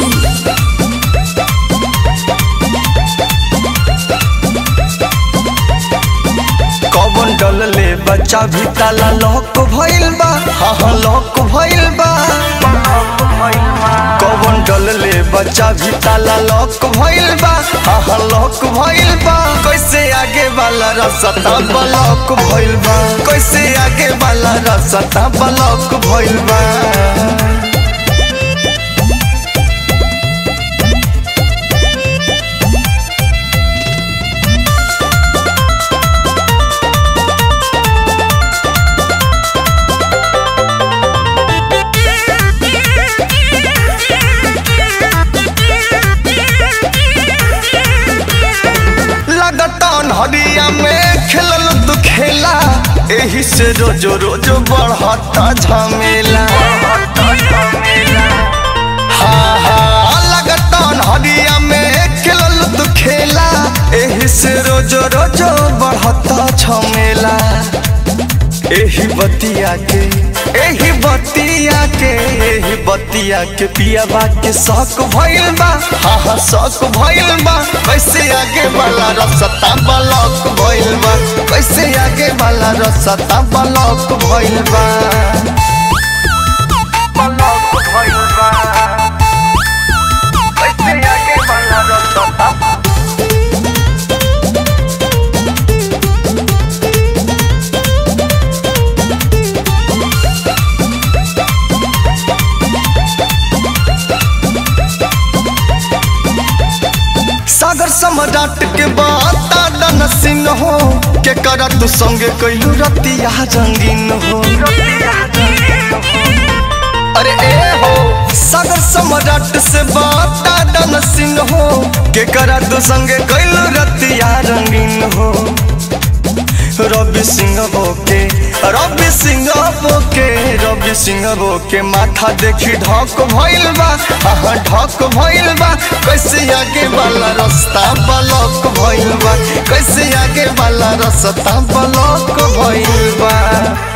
कौन डलले बच्चा भी ताला लॉक भइल बा हाँ हाँ लॉक भइल बा कौन डलले बच्चा भी ताला लॉक भइल बा हाँ हाँ लॉक भइल बा कैसे आगे वाला रास्ता ब्लॉक भइल बा कैसे आगे वाला रास्ता ब्लॉक भइल बा लगतन हरिया में खेलल तू खेला एही से रोज रोज बढ़ता झमेला हाँ हाँ लगतन हरिया में खेलल तू खेला एही से रोज रोज बढ़ता झमेला एही बतिया के एही बतिया के एही बतिया के पियाबा के शौक भइल बा हाँ हाँ शौक भइल बा कैसे आगे वाला रसता ब्लॉक भइल बा कैसे आगे वाला रसता ब्लॉक भइल बा ब्लॉक भइल बा कैसे आगे वाला रसता सागर सम्राट के बाता डन सिंह हो के करा तू संगे कैलू रतिया रंगीन हो अरे ए हो सागर सम्राट से बाता डन सिंह हो के करा तू संगे कैलू रतिया रंगीन हो रवि सिंह बोके रवि सिंह बोके रवि सिंह बोके माथा देखी ढक भइल बा हाँ ढक भइल बा कैसे आगे वाला रास्ता ब्लॉक भइल बा कैसे आगे वाला रास्ता ब्लॉक भइल बा